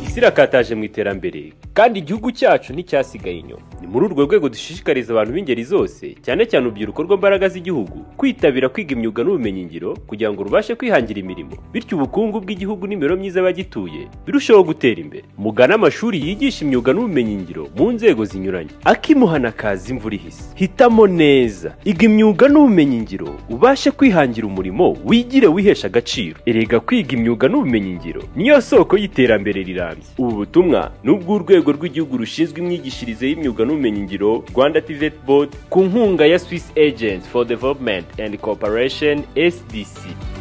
isi irakataje mu iterambere kandi igihugu cyacu nticyasigaye inyuma ni muri urwo rwego dushishikariza abantu b'ingeri zose cyane cyane urubyiruko rw'imbaraga z'igihugu kwitabira kwiga imyuga n'ubumenyingiro kugira ngo rubashe kwihangira imirimo bityo ubukungu bw'igihugu n'imibero myiza y'abagituye birusheho gutera imbere mugane amashuri yigisha imyuga n'ubumenyingiro mu nzego zinyuranye akimuhana kaza imvura ihise hitamo neza iga imyuga n'ubumenyingiro ubashe kwihangira umurimo wigire wihesha agaciro erega kwiga imyuga n'ubumenyingiro niyo soko y'iterambere rirambye ubu butumwa ni ubw'urwego rw'igihugu rushinzwe imyigishirize y'imyuga n'ubumenyingiro rwanda tivet board ku nkunga ya swiss agents for development and cooperation sdc